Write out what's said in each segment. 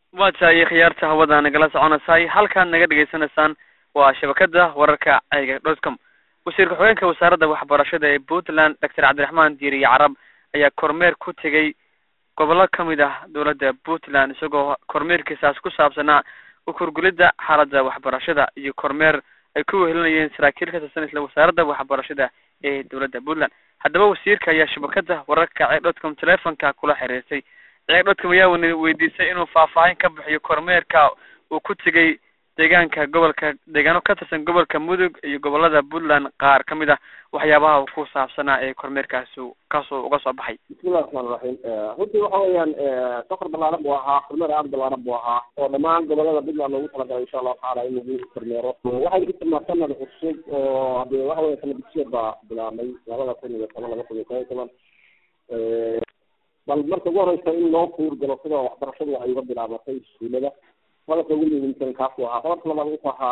waa tahay khiyaarta hawada nagala soconaysay halkaad naga dhegaysanaysaan waa shabakada wararka ceyga dotcom wasiirka xogeenka wasaaradda waxbarashada ee puntland doctor cabdiraxmaan diiriye carab ayaa kormeer ku tegay gobollo kamid ah dowladda puntland isagoo kormeerkiisaas ku saabsanaa ukurgulidda xaaladda waxbarashada iyo kormeer ay ku wehelinayeen saraakiil ka tirsan isla wasaaradda waxbarashada ee dowladda puntland haddaba wasiirka ayaa shabakada wararka ceeg dotcom telefonka kula xiriirtay ceeg dotcom ayaa wana weydiisay inuu faahfaahin ka bixiyo kormeerka uu ku tegay deegaanka gobolka deegaano ka tirsan gobolka mudug iyo gobolada puntland qaar ka mid ah waxyaabaha ku saabsanaa ee kormeerkaasi kaasoo uga soo baxay bismillahi raxmaan raxiim runtii waxa weeyaan safar balaaran buu ahaa kormeer aada balaaran buu ahaa oo dhammaan gobolada puntland loogu talagalay insha allahu tacaala in lagu kormeero waxay ku tilmaa sanad cusub oo hadee waxa weya sanad dugsiyeed baa bilaabmay labada kun iyo toban laba kun iyo toban iyo toban bal marka ugu horeysa in loo kuurgalo sida waxbarashadu ay uga bilaabatay iskuulada qodobka ugu muhiimsan kaasu ahaa qodobka labaad wuxuu ahaa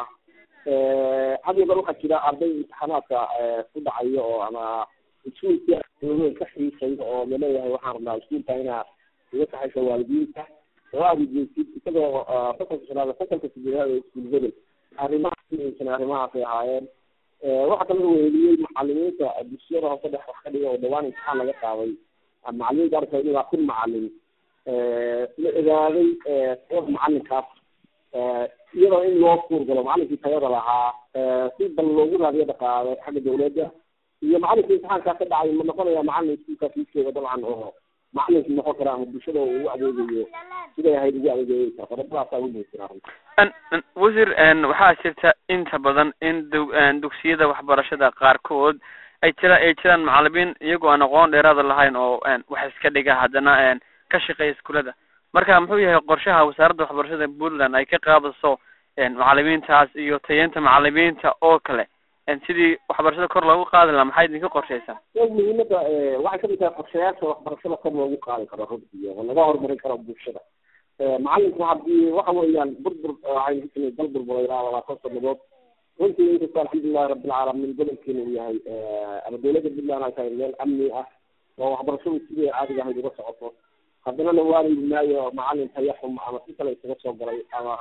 had iyo bar waxaa jira arday imtixaanaadka ku dhacayo oo ama iskuulka ka xiisayo oo laleeyahay waxaan rabnaa iskuulka inaa uga kaxaysa waalidiinta oo aada ugeysid isagoo fasalka shanaad fasalka sideedaad ee iskuul hebel arrimahaas muhiimsan arrimahaasay ahaayeen waxaa kaloo weheliyey macalimiinta dugsiyada hoose dhex wax ka dhiga oo dhawaan imtixaan laga qaaday macalimiinta arkay ilaa kun macalin la ogaaday tayada macalinkaas iyadoo in loo kuurgalo macalinkii tayada lahaa si bal loogu raadiyo dhaqaale xagga dawladda iyo macalinkii imtixaankaa ka dhacay ma noqonaya macalin iskuulkaas iskooda dabcan oo macalinkii noqon kara ama bulshada ugu adeegayo siday ahayd ugu adeegayeysa qodobadaasa ugu muhiimsanaa wasiir waxaa jirta inta badan in du dugsiyada waxbarashada qaarkood ay jira ay jiraan macalimiin iyagoo aan aqoon dheeraada lahayn oo wax iska dhiga haddana ka shaqeeya iskuulada marka muxuu yahay qorshaha wasaaradda waxbarashada puntland ay ka qaadaso macalimiintaas iyo tayeynta macalimiinta oo kale sidii waxbarashada kor loogu qaadi lahaa maxay idinka qorshaysaa muhiimada waxay kamid tahay qorshayaasha waxbarashada kor loogu qaadi karo runtii oo laga horumarin karo bulshada macalinka haddii waxa weeyaan burbur waxaynu kutimay dal burbura ilaa labaatan sanadood runtii inkastoo alxamdulilahi rabbilcaalamiin gobolkeena uu yahay ama dawladda puntland ay tahay meel amni ah oo waxbarashadu sidii caadiga ahayd uga socoto haddana la waari maayo macalin tayaxum ama si kale isaga soo galay ama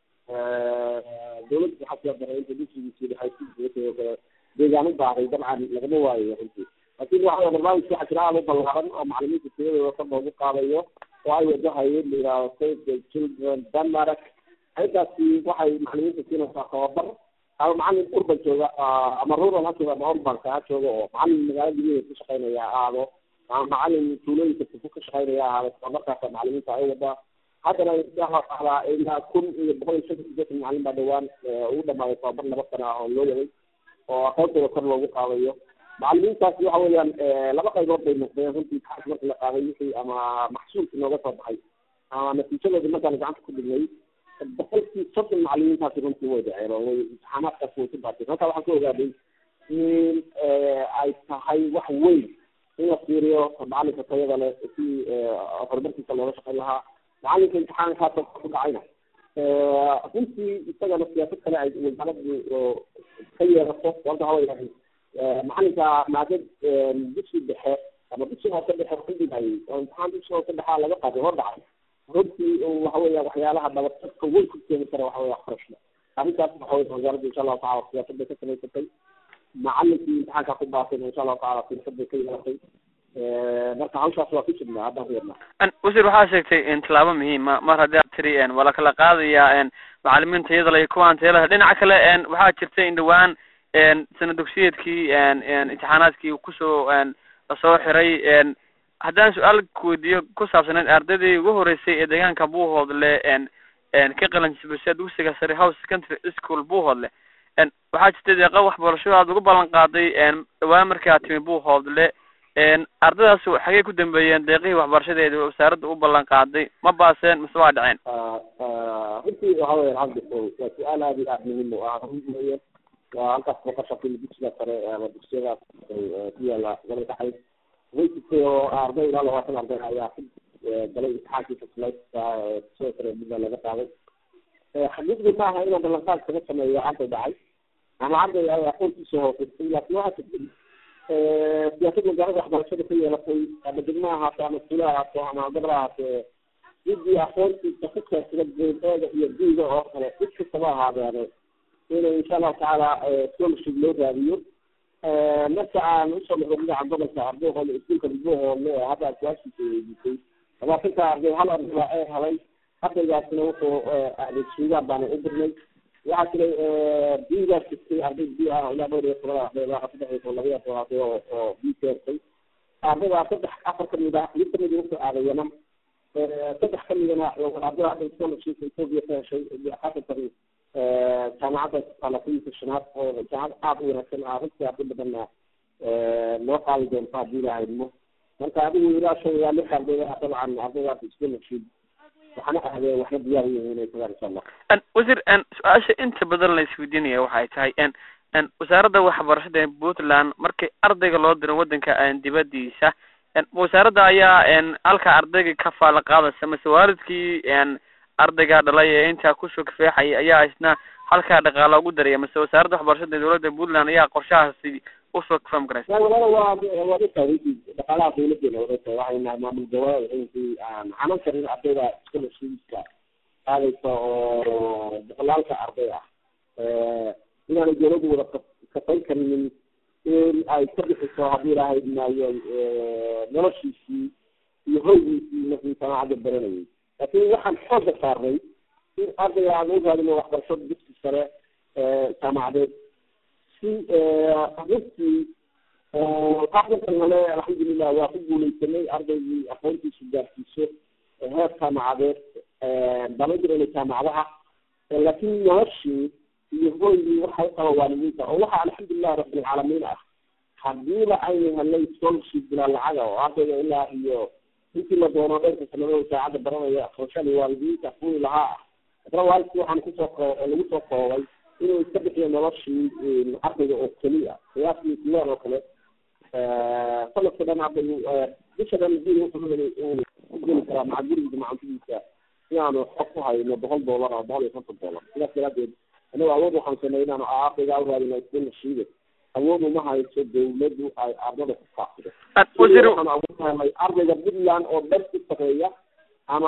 dawladda waxaa soo daray inta dugsigiisii dhexaysiisaga kale deegaano baaday dabcan lagama waayayo runtii laakiin waxa barnaamijka waxaa jira aada u ballaaran oo macalimiinta tiyadooda kor loogu qaadayo oo ay wadahayeen la yidhahdo save the children denmark arrintaasi waxay macalimiinta siinaysaa tababar ama macalin urban jooga ama rural ha jooga ama urbanka ha jooga oo macalin magaalada gudaheeda ku shaqaynaya aado ama macalin tuulooyinka tufu ka shaqaynaya ahaada tababarkaasa macalimiinta ay wadaa haddana insha allahu tacaala ilaa kun iyo boqol iyo shantan sideetan macalin baa dhawaan ugu dhamaaday tababar laba sana ah oo loo waday oo aqoontooda kor loogu qaadayo macalimiintaasi waxa weeyaan laba qaybood bay noqdeen runtii imtixaanka marka la qaaday wixii ama maxsuulkii nooga soo baxay ama natiijadoodii markaan gacanta ku dhignay boqolkii soddon macalimiintaasi runtii way dhaceen oo way imtixaanaadkaasi way ku baatay halkaa waxaan ka ogaaday in ay tahay wax weyn in la fiiriyo macalinka tayada leh si horumarkiisa looga shaqayn lahaa macalinka imtixaankaasa ku dhacayna runtii isagana siyaasad kale ay wasaaraddu ka yeelato sababta waxa weeyaan macalinka maadad dugsi dhexe ama dugsi hoose dhexe ku dhigayay oo imtixaan dugsi hoose dhexaa laga qaaday hor dhacay runtii waxa weya waxyaalaha dhabarsadka weyn ku keeni kara waxa weya waxbarashada arrintaas waxa weya wasaaradda insha allahu tacala siyaasad bay ka samaysatay macalinkii imtixaanka ku baasayna insha allahu tacala siyaasad bay ka yeelatay marka hawshaas waa ku jirnaa haddaan reernaa wasiir waxaa sheegtay tallaabo muhiima mar haddii aad tiri waa la kala qaadaya macalimiinta iyada le iyo kuwaan tayalaha dhinaca kale waxaa jirta in dhawaan sana dugsiyeedkii imtixaanaadkii kusoo lasoo xiray haddaan su-aal kuweydiiyo ku saabsaneyd ardaydii ugu horeysay ee deegaanka buuhoodle ka qalanjibisay dugsiga sare house secondary school buuhoodle waxaa jirta deeqa waxbarashada aad ugu ballan qaaday dhawaan markii aad timi buuhoodle ardaydaas xagey ku dambeeyeen deeqihii waxbarashadeedi wasaaradda u ballan qaaday ma baaseen mise waa dhaceen runtii waxa weya alxamdu waa su-aal aada iyo aada muhiim u ah runweeye waa halkaas boqoshakii dugsiga sare ama dugsiyadaas ku yaala gobolka xayd way jirtay oo arday ilaa labaatan arday ayaa ku galay imtixaankii fasleyska dugsiga sare puntland laga qaaday xaqiiqdii ma aha inaan ballanqaad kaga sameeyo arday dhacay ama arday ay aqoontiisa hoosatay laakiin waxaa jirtay siyaasad wasaaradda waxbarashada ka yeelatay ama degmo ahaato ama iskuule ahaato ama gobol ahaatee ciddii aqoontiisa ku keensada grade-eeda iyo d-ga oo kale cid kastaba ahaadeene inay insha allahu tacaala scholarship loo raadiyo marka aan usoo noqo dhinaca gobolka ardayhoole iskuulka buuhoole ee hadda su-aashiisa weydiisay labaatanka arday hal arday baa ee helay ardaygaasina wuxuu aaday suudaan baana u dirnay waxaa jiray b-gaa jirtay arday b ah ilaa dhowr iyo toban arday ilaa saddex iyo toban laba iyo toban arday oo oo b keentay ardaydaa saddex afar kamid ah mid kamid wuxuu aaday yaman saddex kamidana ardayda hadda scholarship ethiopia ka heshay xasankan jaamacadda talafiisa shanaad oo jaamacad aada u wanaagsan ah runtii arday badanna loo qaadi doonto haddii la haymo marka adigu ilaa shan ilaa lix ardayda dabcan ardaydaas scholarship waxaana aadeen waxna diyaar yihiin inay tagaan insha allah wasiir su-aasha inta badan la isweydiinaya waxay tahay wasaaradda waxbarashada ee puntland markii ardayga loo diro wadanka dibadiisa wasaaradda ayaa halka ardayga ka faala qaadaysa mase waalidkii ardayga dhalay ee intaa kusoo kafeexayay ayaa isna halkaa dhaqaala ugu daraya mase wasaaradda waxbarashada ee dowladda puntland ayaa qorshahaasi usoo kafam garaysa walaa waa waa dhaqaalaha dowladeena wadata waxay nahay maamul goboleed intii aan xanan karin ardayda scholarshipska aadaysa oo boqolaalka arday ah inaanay dowladdu wada kafayn karinin in ay ka bixiso haddii ilaahay maayo noloshiisii iyo hoygiisii markii samaacadda baranayay laakiin waxaan xooga saarnay in ardayga aan u raadino waxbarasho dugsi sare jaamacadeed si runtii aqrinkan hale alxamdulilah waa ku guuleysanay ardaygii aqoontiisu gaarsiiso heer jaamacadeed dama jirana jaamacadaha laakiin noloshii iyo hoygii waxay qaba waalidiinta oo waxaa alxamdulilahi rabbilcaalamiin ah hadiiba aynu helay scholarship bilaa lacaga oo ardayga ilaa iyo intii la doono dhanka sanadada saacadda baranaya aqoonshada waalidiinta kuwii lahaa ah hadana waalidkii waxaan kusoo ko lagu soo koobay inuu iska bixiyo noloshii ardayga oo keliya qiyaastii kuleer oo kale sanadka dhan ardaygu bisha dhan bil wuxuu heli ku geli karaa maca gurigiisa macantidiisa si aanu xog ku hayno boqol dollar oo boqol iyo konton dollar sidaas daraadeed anagu awood waxaan sanay inaanu ardayga u raadino scholarship awood uma hayso dawladdu ay ardada ku faafido waxaan awoodnahay ardayga puntland oo dhan ku sareeya ama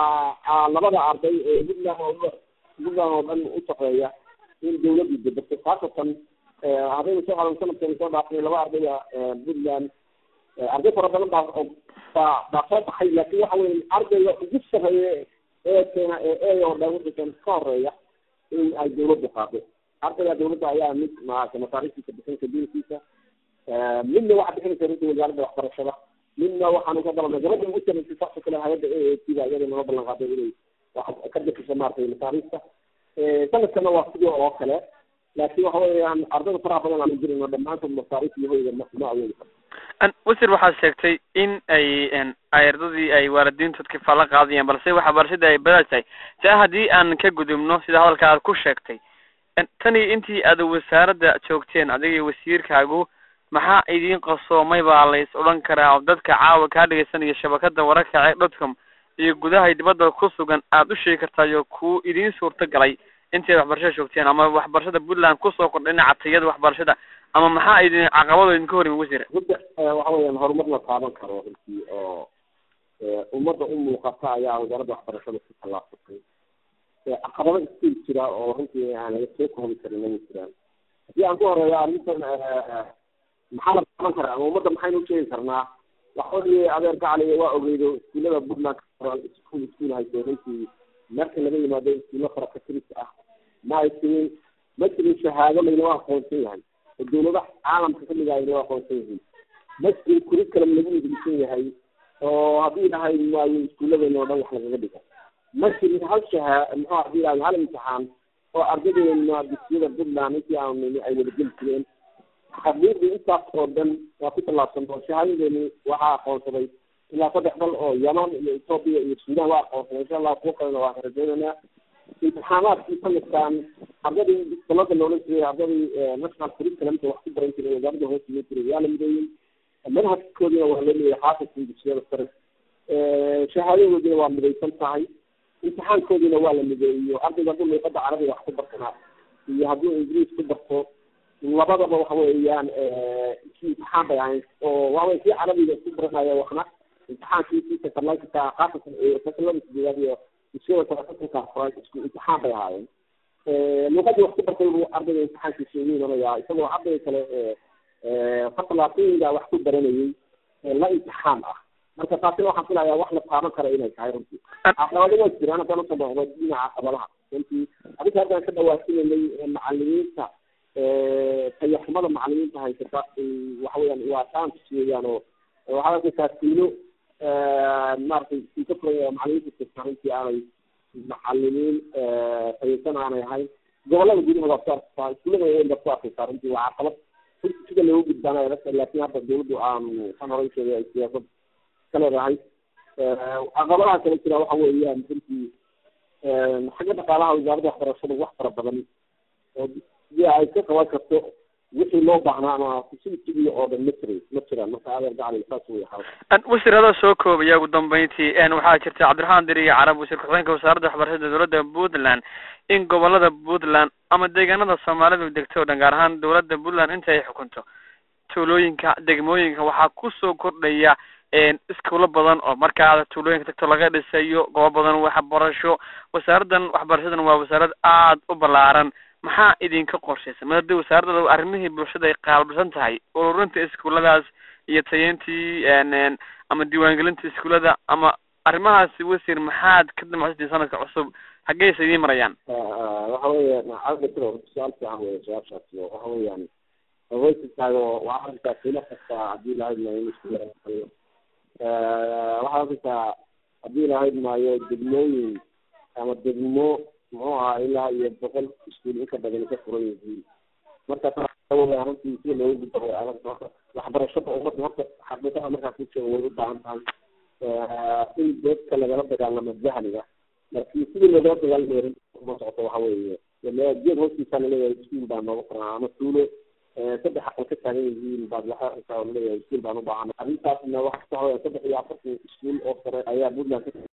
labada arday ee puntland oo puntland oo dhan u sareeya in dawladdu deberto khaasatan haddaynu soo qadan sanadkan soo dhaafnay laba ardayga puntland arday fara badan baa baa baa soo baxay laakiin waxa weya ardayga ugu sareeya ee keena ee e oo dhan wuxuusan ka horeeya in ay dawladdu qaado ardayga dawladda ayaa mid maarata masaariiftiisa bixinaysa diinkiisa midna waxaa bixinaysa runta wasaaradda waxbarashada midna waxaanu ka dalanay gabadha ugu samaysay saasoo kale hay-adda a a t da iyada nala ballan qaaday inay wax ka bixiso maaragtay masaariifta sanadkana waa sidoo oo kale laakiin waxa weeyaan ardayda faraha badan aanu jirino dhammaantood masaariif iyo hoyga ma ma awoodi karto wasir waxaad sheegtay in ay ay ardadii ay waalidiintood kafaala qaadayaan balse waxbarashada ay badaad tahay taa haddii aan ka gudubno sida hadalka aad ku sheegtay tani intii aad wasaaradda joogteen adiga wasiirkaagu maxaa idiin qasoomay baa lays odhan karaa oo dadka caawa kaa dhegeysanaya shabakada wararka ee dotcom iyo gudaha dibadda ku sugan aad u sheegi kartaayo kuu idiin suurta galay intii ad waxbarashada joogteen ama waxbarashada puntland kusoo kordha dhinaca tayada waxbarashada ama maxaa idin caqabado idinka hor yimi wasiir runta waxa weeyaan horumar la taaban karo runtii oo ummadda u muuqata ayaa wasaaradda waxbarashada ku tallaabsatay caqabado iskil jira oo runtii aan laga soo koobi karin ma jiraan haddii aan ku horeeyo arrintan maxaa la taaban karaa ama ummadda maxaynu usheegi karnaa waxa weye adeer gacaliya waa ogeydo iskuullada puntland iskuul iskuul hayso runtii marka laga yimaado iskuulla farakatiris ah ma ay tirin ma jirin shahaado laynoo aqoonsan yahay oo dawladaha caalamka kamid ah aynoo aqoonsan yihiin ma jirin curriculum lagu idrisan yahay oo haddii dhahay maayo iskuulladeena oo dhan wax lagaga dhigo ma jirin hal shahaa muxuu hadii dhahay hal imtixaan oo ardadeena dugsiyada puntland intii aanu nini ay wada geli jireen xaqiiqdii intaas oo dhan waa ku tallaabsan oo shahaadadeeni waxaa aqoonsaday ilaa saddex dal oo yaman iyo ethoopia iyo sudan waa aqoonsaday insha allah kuwo kalena waa rajaynaynaa imtixaanaadkii sanadkan ardadii dalada loola jiray ardadii national curriculumka wax ku baran jiray wasaaradda hoos iman jiray waa la mideeyey manhajkoodina waa loo leeyahay xaafidkii dugsiyada sare shahaadadoodina waa midaysan tahay imtixaankoodiina waa la mideeyo ardayga hadduu luuqada carabiga wax ku bartanaa iyo hadduu ingiriis ku barto labadaba waxa weeyaan si imtixaan bay ahayn oo waxawey kii carabiga isku baranaya waxna imtixaankiisii sakarlaykita qaasatan sakarlada sideedaad iyo iskada talafatanka furay isku imtixaan bay ahaayeen luuqadii wax ku bartay buu ardayga imtixaankiisa ugu imanayaa isagoo ardayga kale faslaatooyinka wax ku baranayay la imtixaan ah marka taasina waxaan filayaa wax la taaban kara inay tahay runtii caqabado waa jiraan haddaan usoo noqdo dhinaca caqabadaha runtii adinka haddaan ka dhawaasinanay macalimiinta tayaxumada macalimiinta haysata waxa weyaan waa chance weeyaan oo waxaad arkaysaa tuulo maaragtay ka furan macalimiinta jirta runtii aanay macalimiin tayaysan aanay ahayn gobolada gudaha waa ku arkaysaa iskuulada weyn baa ku arkaysaa runtii waa caqabad runtii sida loogu gudbaanayo dadka laakiin hadda dawladdu aan san horay sheegay ay siyaasad ka leedahay caqabadaha kale jira waxa weeyaan runtii xagga dhaqaalaha wasaaradda waxbarashada wax fara badan oo si ay ka qaban karto wixii loo baahnaa ama facilitygii oo dhan ma jiray ma jiraan marka adeer gacali saas wey xaal wasiir adoo soo koobaya ugu dambeyntii waxaa jirta cabdiraxmaan diri iyo carab wasiir ku-xigeenka wasaaradda waxbarashada dowladda puntland in gobolada puntland ama deegaanada soomaalidu degto o dhan gaar ahaan dowladda puntland inta ay xukunto tuulooyinka degmooyinka waxaa kusoo kordhaya iskuulo badan oo markaada tuulooyinka tagto laga dhisayo goobo badan waxbarasho wasaaraddan waxbarashadan waa wasaarad aada u ballaaran maxaa idinka qorshaysan mar haddii wasaaradda arrimihii bulshada ay qaabilsan tahay ururinta iskuuladaas iyo tayeyntii ama diiwaangelinta iskuulada ama arrimahaasi wasiir maxaad ka damacsatiin sanadka cusub xaggeysa idiin marayaan waxa weya cabditiro su-aal fiican wey su-aashaasi waxa weeyaan haweysinkaaga waa arrinkaa tuulo kasta haddii lahayd maayo in iskuula waxaad arkaysaa haddii lahayd maayo degmooyin ama degmo muxuu ahaa ilaa iyo boqol iskuul inka badan ka furan yihiin marka runtii sida looga gudba way adag waxbarashada ummadda horta xaqiiqada markaa ku jooga way u baahan tahay in dadka lagala dagaalamo jahliga laakiin sidii lagala dagaalamayo runtii uma socoto waxa weeye geed hoostiisa laleeyahay iskuul baa nooga furan ama tuulo saddex aqal ka taagan yihiin baad waxa arkaysaa laleeyahay iskuul baan u baahan arrintaasna waxa ka hooya saddex iyo afartan iskuul oo sare ayaa puntland ka